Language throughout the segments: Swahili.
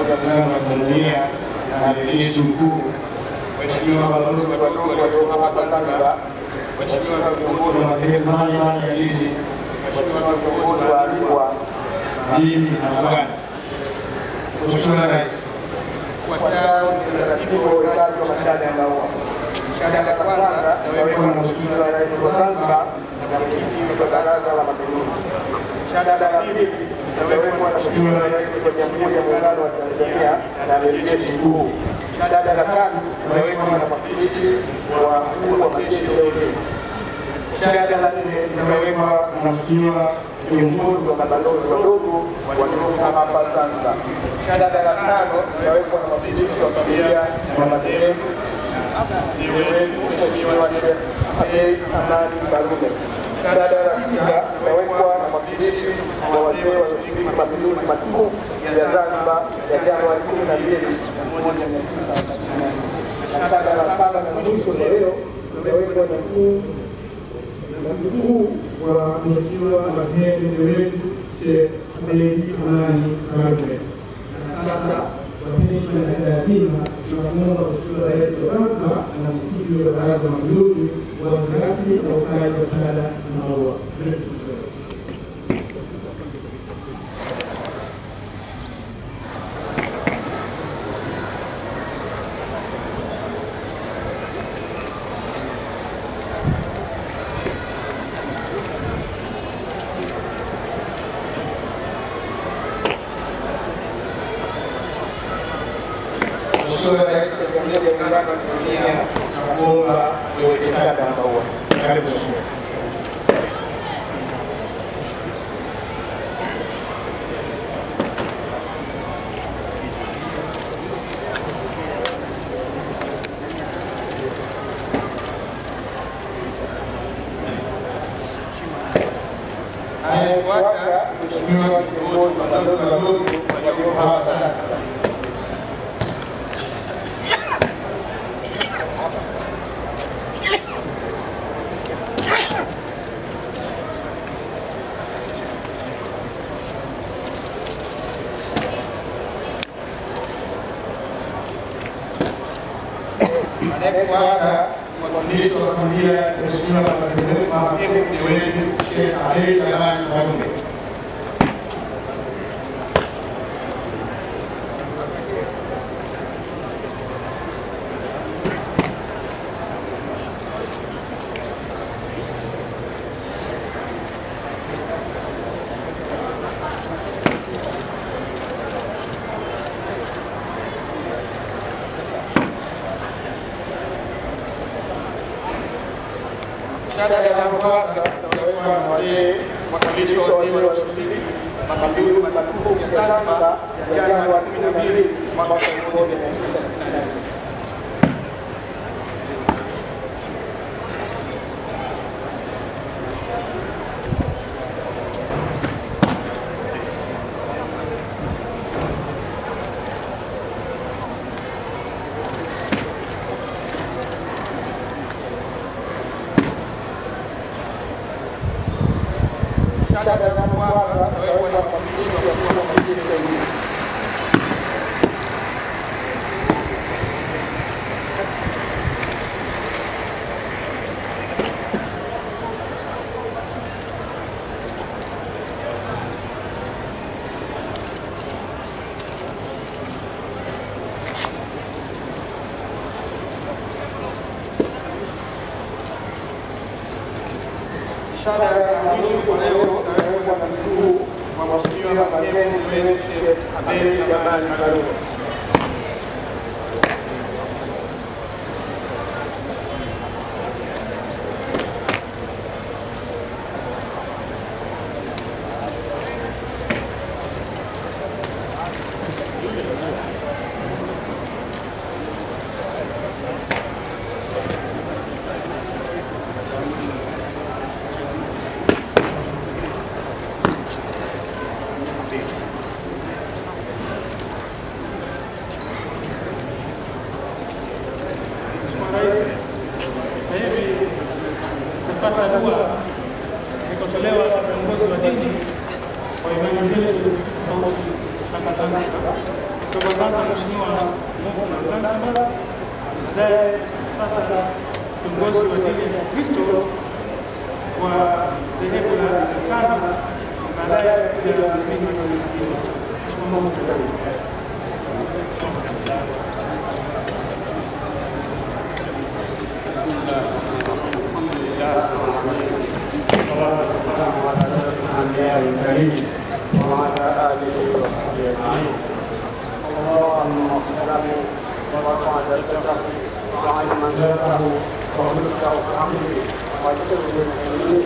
ya Muungano wa Tanzania na Amiri Jeshi Mkuu, Mheshimiwa balozi wadogo walioko hapa Zanzibar, Mheshimiwa viongozi wa madhehebu mbalimbali ya dini, Mheshimiwa viongozi waalikwa, bibi na mabwana, Mheshimiwa Rais, kufuatao ni utaratibu wa uwekaji wa mashada ya maua. Shada la kwanza itawekwa na Mheshimiwa Rais wa Zanzibar na mwenyekiti wa Baraza la Mapinduzi. Shada la pili itawekwa na Mheshimiwa Rais wa Jamhuri ya Muungano wa Tanzania na Amiri Jeshi Mkuu. Shada la tatu itawekwa na mwakilishi wa wakuu wa majeshi ya ulinzi. Shada la nne itawekwa na Mheshimiwa viongozi wa mabalozi wadogo walioko hapa Zanzibar. Shada la tano itawekwa na mwakilishi wa familia na madhehebu Mheshimiwa Abeid Amani Karume. Shada la sita itawekwa na mwakilishi wa wazee wa mapinduzi matukufu ya Zanzibar ya Januari kumi na mbili moja mia tisa arobaini na nane. Na shada la saba na mwisho leo itawekwa na mkuu na mkuu wa Mheshimiwa Marehemu wetu Sheikh Abeid Amani Karume. Na sasa kwa heshima na taadhima tunamwomba Mheshimiwa Rais wa Zanzibar na mwenyekiti wa Baraza la Mapinduzi waanze rasmi na ukaji wa shahada na maua. Mheshimiwa Rais wa Jamhuri ya Muungano wa Tanzania nakuomba uweke shada na maua. Karibu Mheshimiwa. Anayefuata Mheshimiwa kiongozi wa balozi wadogo walioko hapa Zanzibar. anayefuata mwakilishi wa familia ya Mheshimiwa marehemu mzee wetu Sheikh Abeid Amani Karume. Shada la kwanza itawekwa na wazee mwakilishi wa wazee walioshiriki mapinduzi matukufu ya Zanzibar ya Januari kumi na mbili mwaka elfu moja mia tisa sitini na nane. Shada la kwanza itawekwa na mwakilishi wa wakuu wa majeshi ya ulinzi. Shada ya mwisho kwa leo itawekwa na mkuu wa Mheshimiwa marehemu mzee wetu Sheikh Abeid Amani Karume. Sasa hivi kupata dua ikotolewa na viongozi wa dini kwa imani zetu tofauti hapa Zanzibar. Kwa hivyo kwanza Mheshimiwa Mufti wa Zanzibar, baadaye kupata kiongozi wa dini ya Kristo wa dhehebu la Anglikana, baadaye kuja mimi mwenyekiti. Mheshimiwa Mufti, karibu. الأنبياء الكريم وعلى آله وصحبه أجمعين اللهم اغفر له ورفع درجته وعلم منزلته وخلقه في أمره واغفر للمؤمنين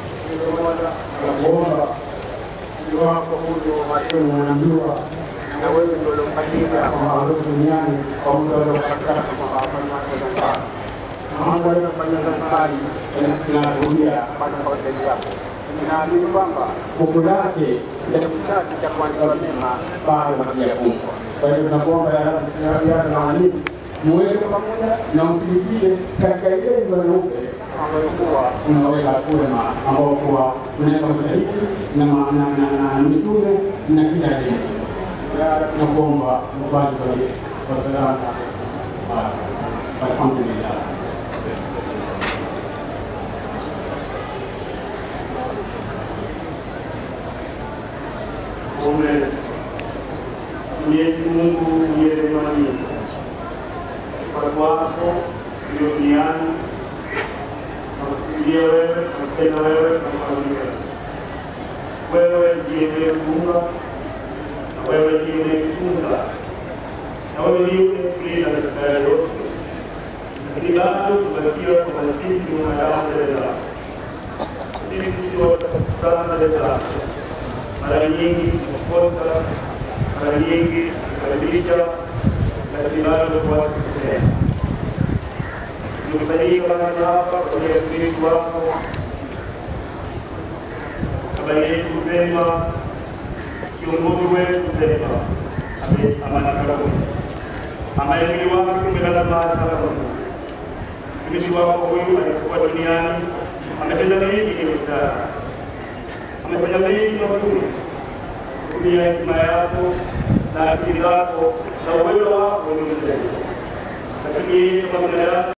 kuomba iwapo huyu marehemu unamjua na wewe ndio uliomfanyia kwa maarufu duniani kwa muda uliopatikana kwa Muhammad Zanzibar. Mambo aliyofanya Zanzibari inarudia mpaka kwa hoteli yako. Ninaamini kwamba buku lake ya kitabu cha kuandika mema bado hakijafungwa. Kwa hiyo tunakuomba yale na walimu muweke pamoja na mpigie katika ile nyumba nyeupe ambayo kuwa unaweka kule ma ambao kuwa unaweka mashahidi na ma- na na na mitume na kila kitu. Tunakuomba mfanye kwa salama. Alhamdulillah. Mume Mwenyezi Mungu uliye rehema nyingi, watu wako ulio duniani nakufikiria wewe, nakupenda wewe, nakuamini wewe. Wewe ndiye uliyefunga na wewe ndiye uliyetunga na wewe ndiye uliyekulinda katika haya yote, lakini bado tumebakiwa kwamba sisi ni wanadamu mbele zako. Sisi si watakatifu sana mbele zako mara nyingi tumekosa, mara nyingi tumekadirisha, lakini bado kuwatukutenda. Tumekusanyika mahali hapa kwa ajili ya utumishi wako, baba yetu mpendwa, kiongozi wetu mpendwa, Amani Karume, ambaye mwili wake umelala mahali hapa. Mtumishi wako huyu alikuwa duniani, ametenda mengi yenye busara amefanya mengi mazuri kutumia hekima yako na akili zako na uwezo wako ulimwengu, lakini kwa binadamu